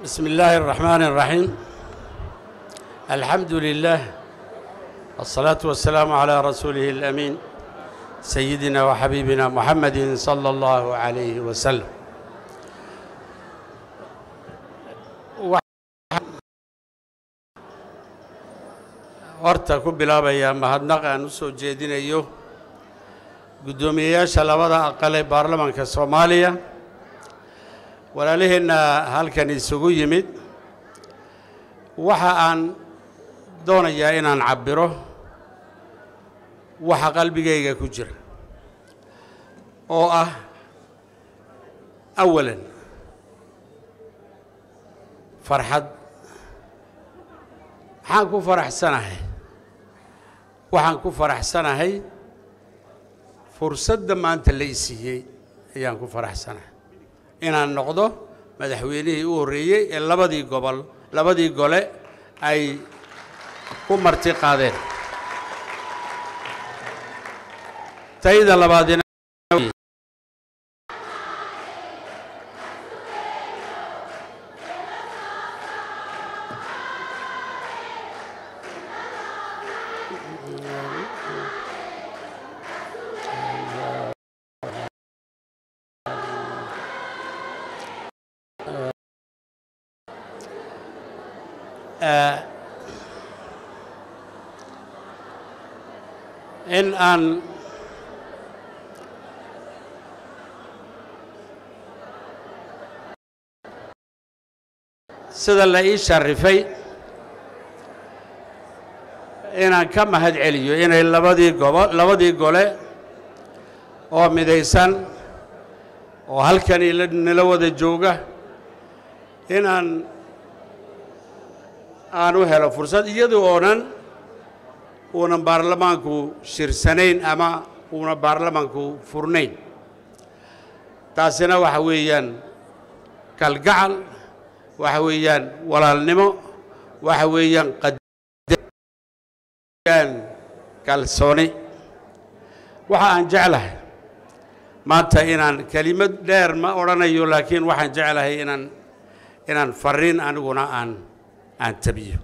بسم الله الرحمن الرحيم الحمد لله الصلاة والسلام على رسوله الأمين سيدنا وحبيبنا محمد صلى الله عليه وسلم horta ku bilaabayaa mahadnaq aan u soo jeedinayo guddoomiyeyaasha labada aqal ee baarlamaanka soomaaliya walaalaheenna halkan isugu yimid waxa aan doonayaa inaan cabbiro waxa qalbigayga ku jira oo ah awalan farxad maxaan ku faraxsanahay waxaan ku faraxsanahay fursadda maanta la isiiyey ayaan ku faraxsanahay inaan noqdo madaxweynihii u horreeyey ee labadii gobol labadii gole ay ku marti qaadeen tayda labaadina in aan sida la ii sharifay inaan ka mahad celiyo inay labadii gobo labadii gole oo midaysan oo halkani nala wada jooga inaan aan u helo fursad iyada oonan uunan baarlamaanku shirsanayn ama uuna baarlamaanku furnayn taasina waxa weeyaan kalgacal waxa weeyaan walaalnimo waxa weeyaan qadaan kalsooni waxa aan jeclahay maanta inaan kelimad dheer ma odhanayo laakiin waxaan jeclahay inaan inaan fariin aniguna aan aan tabiyo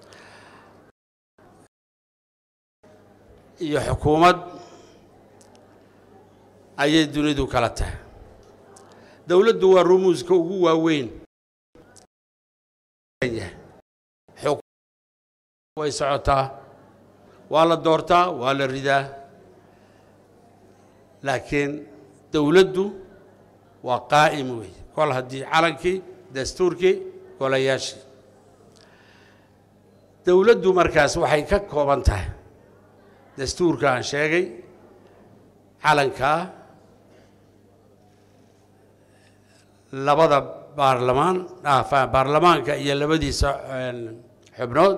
iyo xukuumad ayay dunidu kala tahay dowladdu waa rumuuska ugu waaweyn way socotaa waa la doortaa waa la ridaa laakiin dowladdu waa qaa'im wey kol haddii calankii dastuurkii golayaashii dowladdu markaas waxay ka kooban tahay dastuurka aan sheegay calankaa labada baarlamaan baarlamaanka iyo labadiisa xubnood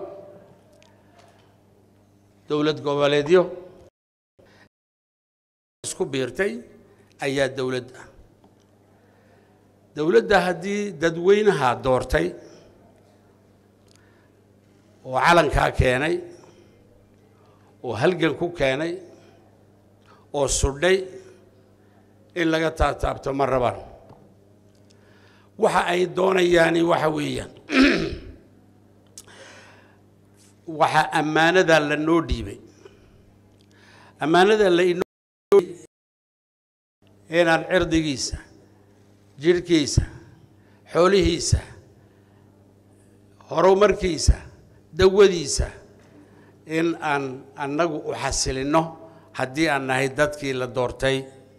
dowlad goboleedyo isku biirtay ayaa dowladd ah dowladda haddii dadweynaha doortay oo calankaa keenay oo halgan ku keenay oo sudhay in laga taataabto ma rabaan waxa ay doonayaani waxa weeyaan waxaa ammaanadaa la noo dhiibay ammaanada la inoo inaan cirdigiisa jidhkiisa xoolihiisa horumarkiisa dawadiisa in aan annagu u xasilinno haddii aan nahay dadkii la doortay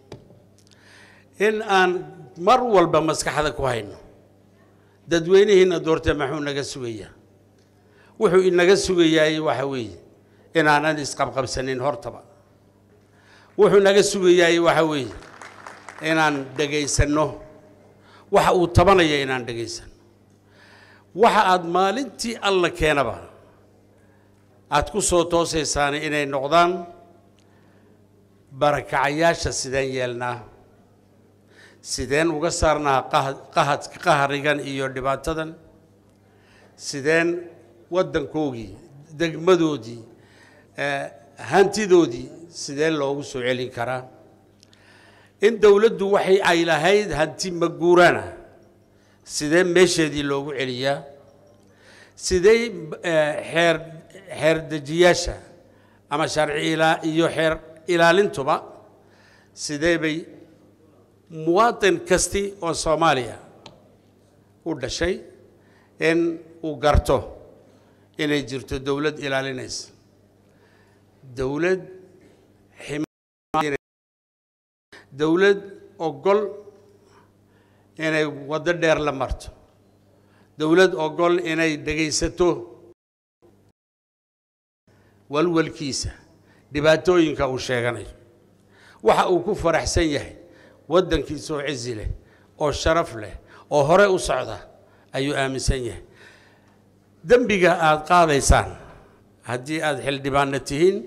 in aan mar walba maskaxda ku hayno dadweynihiina doortay maxuu naga sugayaa wuxuu inaga sugayaay waxa weeye inaanan isqabqabsanin hortaba wuxuu naga sugayaay waxa weeye inaan dhegaysanno waxa uu tabanaya inaan dhegaysanno waxa aada maalintii alla keenaba aada ku soo toosaysaani inay noqdaan barakacayaasha sideen yeelnaa sideen uga saarnaa qahad qahrigan iyo dhibaatadan sideen waddankoogii degmadoodii hantidoodii sidee loogu soo celin karaa in dowladdu waxay ay lahayd hanti maguurana sidee meesheedii loogu celiyaa sidee xeer xeer dejiyaasha ama sharci ilaa iyo xeer ilaalintuba sidee bay muwaatin kasti oo soomaaliya u dhashay in uu garto inay jirto dowlad ilaalinaysa dowlad dowlad ogol inay waddo dheer la marto dowlad ogol inay dhegaysato walwalkiisa dhibaatooyinka uu sheeganayo waxa uu ku faraxsan yahay waddankiisa oo cizi leh oo sharaf leh oo hore u socda ayuu aaminsan yahay dembiga aada qaadaysaan haddii aada xildhibaanna tihiin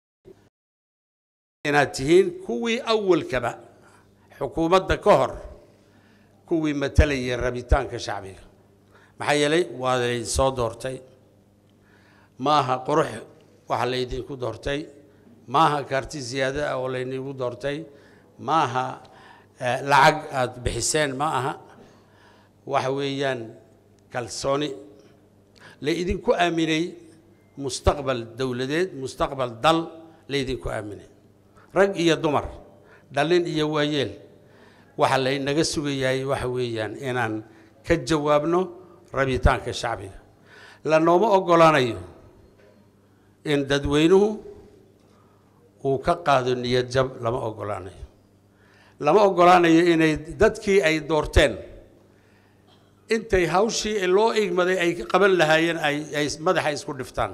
inaad tihiin kuwii awalkaba xukuumadda ka hor kuwii matalayay rabitaanka shacbiga maxaa yeelay waa laydin soo doortay ma aha qurux waxa laydinku doortay ma aha kaarti siyaado ah oo laynigu doortay ma aha lacag aada bixiseen ma aha waxa weeyaan kalsooni laydinku aaminay mustaqbal dowladeed mustaqbal dal laydinku aaminay rag iyo dumar dhallin iyo waayeel waxa laynaga sugayahay waxa weeyaan inaan ka jawaabno rabitaanka shacbiga lanooma oggolaanayo in dadweynuhu uu ka qaado niyad jab lama oggolaanayo lama oggolaanayo inay dadkii ay doorteen intay hawshii loo igmaday ay qaban lahaayeen ay ay madaxa isku dhiftaan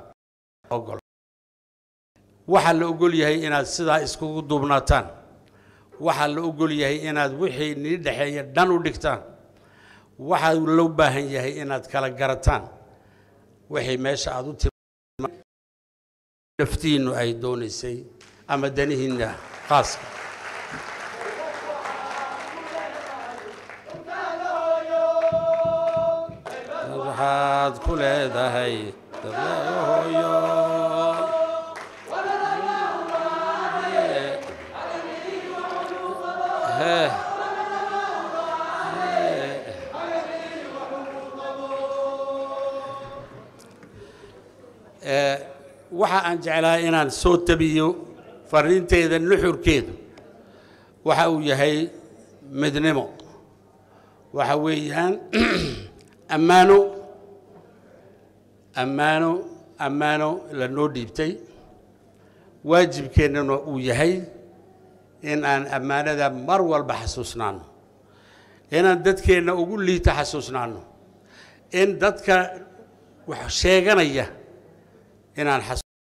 waxaa la ogol yahay inaad sidaa iskugu duubnaataan waxaa la ogol yahay inaad wixii nii dhexeeya dhan u dhigtaan waxaa loo baahan yahay inaad kala garataan wixii meesha aad u tim naftiinnu ay doonaysay ama danihiinna khaaska waxaad ku leedahay hooyo waxa aan jeclahay inaan soo tabiyo fariinteeda nuxurkeedu waxa uu yahay midnimo waxa weeyaan ammaano ammaano ammaano lanoo dhiibtay waajibkeennana uu yahay in aan ammaanada mar walba xasuusnaano inaan dadkeenna ugu liita xasuusnaano in dadka wax sheeganaya inaan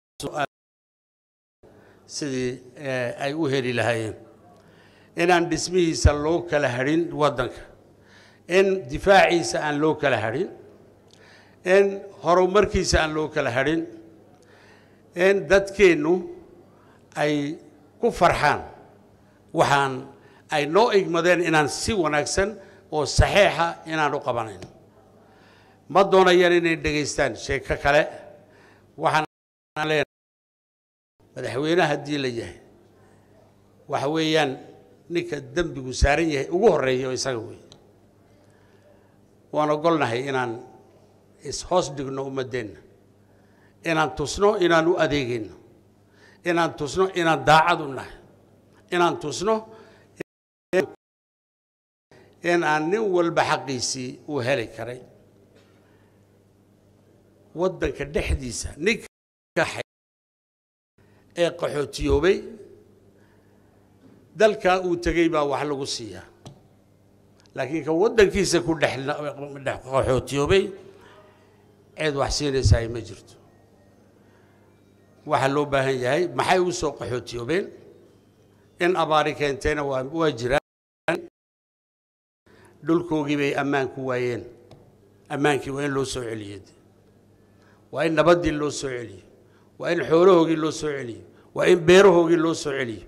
sidii ay u heli lahaayeen inaan dhismihiisa loo kala hadhin waddanka in difaaciisa aan loo kala hadhin in horumarkiisa aan loo kala hadhin in dadkeennu ay ku farxaan waxaan ay noo igmadeen inaan si wanaagsan oo saxiixa inaan u qabanayno ma doonayaan inay dhegaystaan sheeko kale waxaan madaxweyne haddii la yahay waxa weeyaan ninka dembigu saaran yahay ugu horreeya isaga wey waan ogolnahay inaan ishoos dhigno ummaddeenna inaan tusno inaan u adeegayno inaan tusno inaan daacad u nahay inaan tusno in aan nin walba xaqiisii uu heli karay waddanka dhexdiisa ninka ee qaxootiyoobay dalkaa uu tegey baa wax lagu siiyaa laakiin ka waddankiisa ku dhex qaxootiyoobay cid wax siinaysaa ma jirto waxaa loo baahan yahay maxay u soo qaxootiyoobeen in abaari keentayna waa waa jiraan dhulkoogii bay ammaan ku waayeen ammaankii waa in loo soo celiyey waa in nabaddii loo soo celiyo waa in xoolahoogii loo soo celiyo waa in beerahoogii loo soo celiyo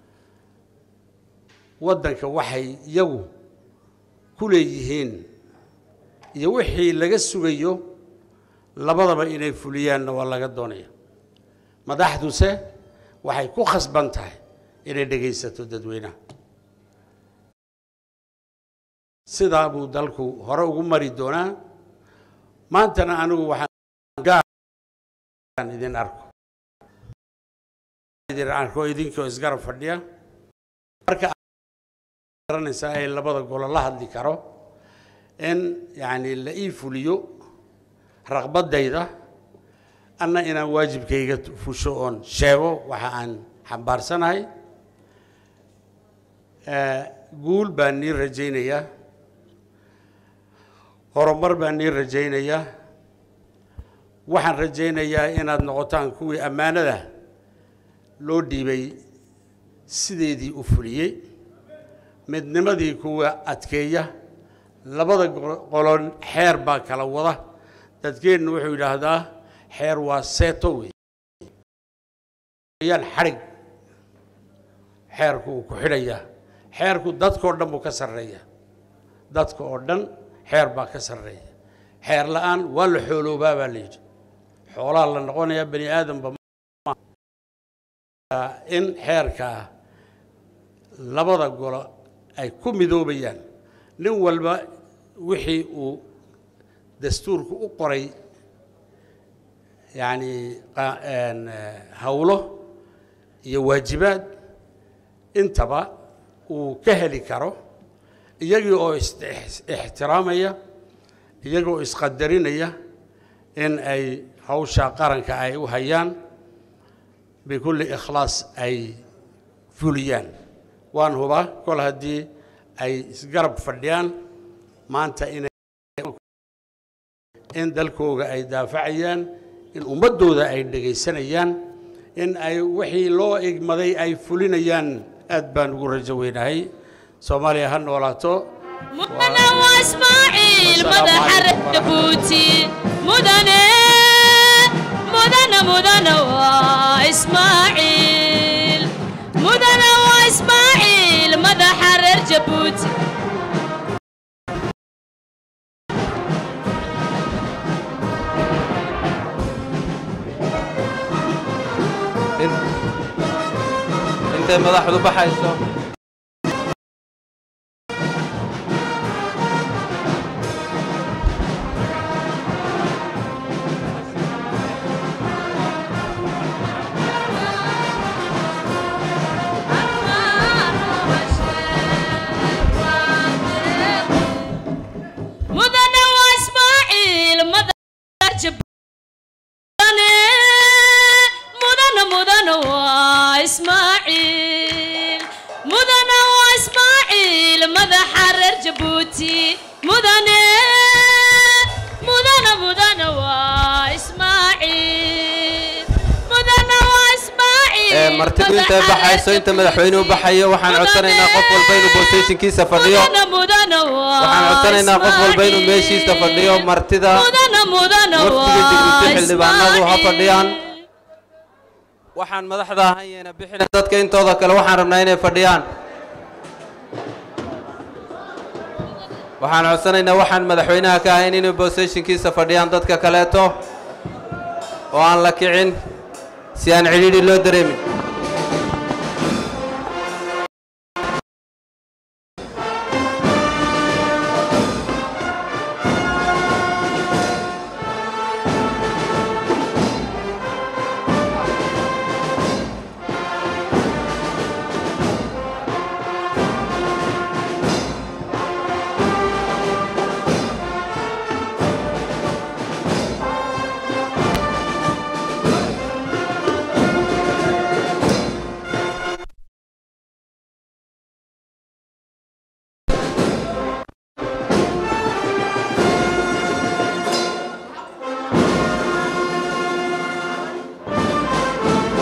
waddanka waxay iyagu ku leeyihiin iyo wixii laga sugayo labadaba inay fuliyaanna waa laga doonaya madaxduse waxay ku khasban tahay inay dhegaysato dadweynaha sidaa buu dalku hore ugu mari doonaa maantana anigu waxaan gaar idin arko idin arko idinkoo isgarab fadhiya marka garanaysaa ay labada golo la hadli karo in yacni la ii fuliyo raqbaddayda anna inaan waajibkayga fusho oon sheego waxa aan xambaarsanahay guul baan nii rajaynayaa horumar baan nii rajaynayaa waxaan rajaynayaa inaad noqotaan kuwii ammaanada loo dhiibay sideedii u fuliyey midnimadii kuwa adkeeya labada qolon xeer baa kala wada dadkeennu wuxuu yidhaahdaa xeer waa seeto wey yaan xadhig xeerku uu ku xidhayaa xeerku dadkao dhan buu ka sarreeya dadka oo dhan xeer baa ka sarreeya xeer la-aan waa la xooloobaa baa la yidhi xoolaa la noqonayaa bani aadamba in xeerka labada golo ay ku midoobayaan nin walba wixii uu dastuurku u qoray yacni hawlo iyo waajibaad intaba uu ka heli karo iyagii oo ixtiraamaya iyagoo isqadarinaya in ay hawsha qaranka ay u hayaan bikulli ikhlaas ay fuliyaan waan hubaa kol haddii ay isgarab fadhiyaan maanta inay in dalkooga ay daafacayaan in ummaddooda ay dhegaysanayaan in ay wixii loo igmaday ay fulinayaan aad baan ugu rajo weynahay soomaaliya ha noolaato mudane waa ismaaciil madaxa reebuuti mudane mudane mudane waa ismaaciil mudane waa ismaaciil madaxa reer jabuuti intay madaxdu baxayso mudane waa ismaaciil madaxa jabuuti mudane mudane waa ismaaciil mudane waa ismaaciil madaxa reer jabuuti mudane mudane mudane waa ismaaciil mudane waa ismaaciil ee martidu intay madaxa reer baxayso inta madaxweynuhu baxayo waxaan codsanaynaa qof walba inuu boostationkiisa fadhiyo mudane mudane waa waxaan codsanaynaa qof walba inuu Ismaaciil. meeshiisa fadhiyo martida mudane mudane wafdiga waa digniinta xildhibaanadu ha Ismaaciil. fadhiyaan waxaan madaxda ahan yeena bixina dadka intooda kale waxaan rabnaa inay fadhiyaan waxaan codsanaynaa waxaan madaxweynaha ka ahayn inay boostationkiisa fadhiyaan dadka kaleeto oo aan la kicin si aan cidhiidhi loo dareemin